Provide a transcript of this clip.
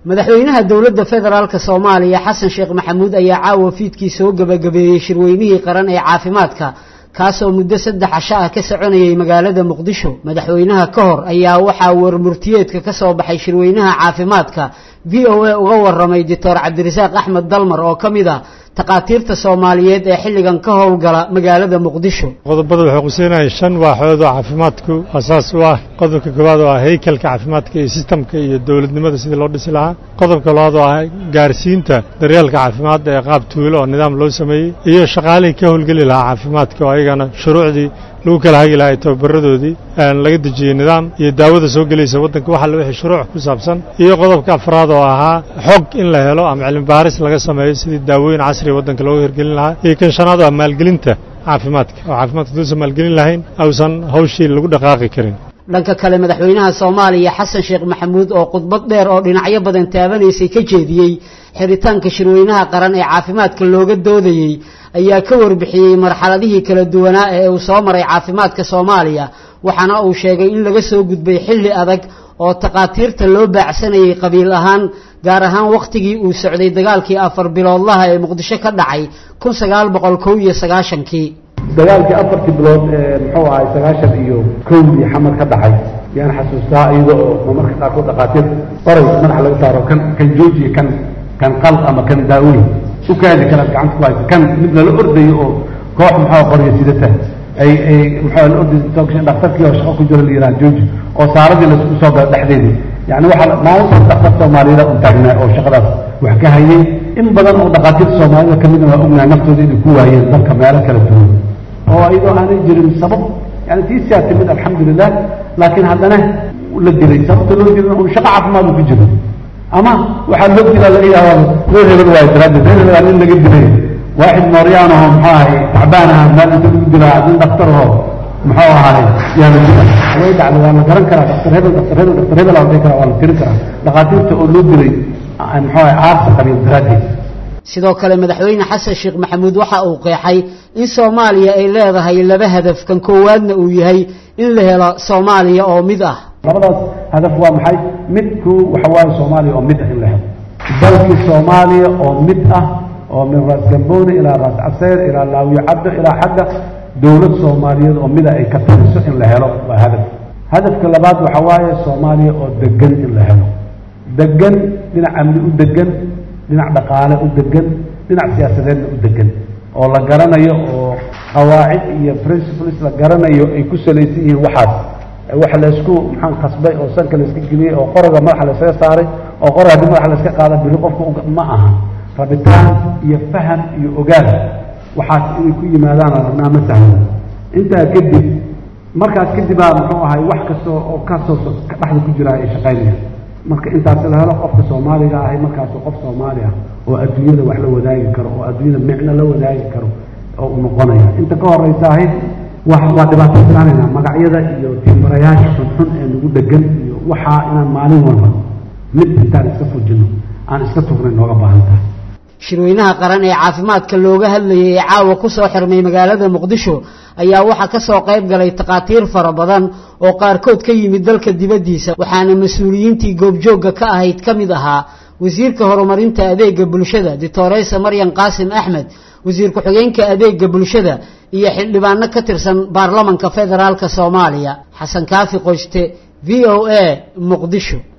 madaxweynaha dowladda federaalka soomaaliya xasan sheekh maxamuud ayaa caawa fiidkii soo gebagabeeyey shirweynihii qaran ee caafimaadka kaasoo muddo saddex casho ah ka soconayay magaalada muqdisho madaxweynaha ka hor ayaa waxaa warmurtiyeedka ka soo baxay shirweynaha caafimaadka v o a uga waramay doctor cabdirasaaq axmed dalmar oo ka mid ah takhaatiirta soomaaliyeed ee xilligan ka howlgala magaalada muqdisho qodobada waxay quseynayaan shan waaxood oo caafimaadku asaas u ah qodobka koowaad oo ah heykalka caafimaadka iyo sistamka iyo dowladnimada sidii loo dhisi lahaa qodobka labaad oo ah gaarsiinta daryeelka caafimaad ee qaab tuulo oo nidaam loo sameeyey iyo shaqaalihii ka howlgeli lahaa caafimaadka oo ayagana shuruucdii lagu kala hagi lahaa tababaradoodii laga dejiyey nidaam iyo daawada soo gelaysa waddanka waxa la wixii shuruuc ku saabsan iyo qodobka afraad oo ahaa xog in la helo ama cilmi baaris laga sameeyo sidii daawooyin casriga waddanka looga hirgelin lahaa iyo kan shanaad oo ah maalgelinta caafimaadka oo caafimaadka haduusan maalgelin lahayn ausan hawshii lagu dhaqaaqi karin dhanka kale madaxweynaha soomaaliya xasan sheekh maxamuud oo khudbad dheer oo dhinacyo badan taabanaysay ka jeediyey xiritaanka shirweynaha qaran ee caafimaadka looga doodayey ayaa ka warbixiyey marxaladihii kala duwanaa ee uu soo maray caafimaadka soomaaliya waxaana uu sheegay in laga soo gudbay xilli adag oo takhaatiirta loo baacsanayay qabiil ahaan gaar ahaan wakhtigii uu socday dagaalkii afar biloodlaha ee muqdisho ka dhacay kun sagaal boqol kow iyo sagaashankii dagaalkii afartii bilood ee muxuu ahay sagaashan iyo kowdii xamar ka dhacay yaan xasuustaa iyada oo marmarka qaarkood dhakhaatiir qoray madaxa laga saaro kan kan joojiya kan kan qal ama kan daawey u kaadi kanaad gacanta ku haysa kan mid lala ordayo oo koox muxuu qorya sidata ay ay muxuu la orday dhakhtarkii oo shaqo ku jiro la yiraan jooji oo saaradii la isku soo gala dhexdeedii yani waxaa maalinta dhakhtar soomaaliyada un taagnaa oo shaqadaas wax ka hayay in badan oo dhakhaatiirta soomaalida kamidna waa ognahay naftooda inay ku waayeen dalka meelo kala duwan oo iyadoo aanay jirin sabab yani tiisaa timid alxamdulilah laakiin haddana la dilay sababta loo dilay un shaqo caafimaad uu ku jiro ama waxaa loo dilaa laga yaabaa reer hebel waayo daraaddeed reer hebel nin laga dilay waaxid mooryaan aho muxuu ahay tacbaan aha meel inta lagu dilaa nin dhakhtar aho muxuu ahay yaa la dila way dhacda waa la garan karaa dhakhtar hebel dhakhtar hebel dhakhtar hebel aan dhihi karaa waa la tirin karaa dhakhaatiirta oo loo dilay muxuu ahay aarsa qabiil daraaddeed sidoo kale madaxweyne xasan sheekh maxamuud waxa uu qeexay in soomaaliya ay leedahay laba hadaf kan koowaadna uu yahay in la helo soomaaliya oo mid ah labadaas hadaf waa maxay midku waxa waaye soomaaliya oo mid ah in la helo dalkii soomaaliya oo mid ah oo min raas gambooni ilaa raas caseer ilaa laawiyo caddo ilaa xagga dowlad soomaaliyeed oo mida ay ka taliso in la helo waa hadaf hadafka labaad waxa waaye soomaaliya oo degan in la helo degan dhinac amni u degan dhinac dhaqaale u degan dhinac siyaasadeedna u degan oo la garanayo oo qawaacid iyo principles la garanayo ay ku salaysan yihiin waxaas waxa laysku maxaan qasbay oo sanka layska geliyey oo qoroga madaxa laysaga saaray oo qor haddii madaxa layska qaada biri qofka ma aha rabitaan iyo faham iyo ogaal waxaas inay ku yimaadaan rabnaa ma sahlan intaa kadib markaas kadibaa muxuu ahay wax kasta oo kasoo dhexda ku jira ay shaqaynayaan marka intaas la helo qofka soomaaliga ahay markaasu qof soomaali ah oo adduunyada wax la wadaagi karo oo adduunyada micno la wadaagi karo oo u noqonaya inta ka horeysa ahayd wa waa dhibaato filaanayna magacyada iyo timbarayaasha xunxun ee nagu dhegan iyo waxaa inaan maalin walba mid intaan iska fujino aan iska tugnay nooga baahan tahay shirweynaha qaran ee caafimaadka looga hadlayay ee caawa ku soo xirmay magaalada muqdisho ayaa waxaa ka soo qayb galay takhaatiir fara badan oo qaarkood ka yimid dalka dibaddiisa waxaana mas-uuliyiintii goobjoogga ka ahayd ka mid ahaa wasiirka horumarinta adeega bulshada doctoreysa maryan qaasim axmed wasiir ku-xigeenka adeega bulshada iyo xildhibaano ka tirsan baarlamanka federaalka soomaaliya xasan kaafi qoyste v o a muqdisho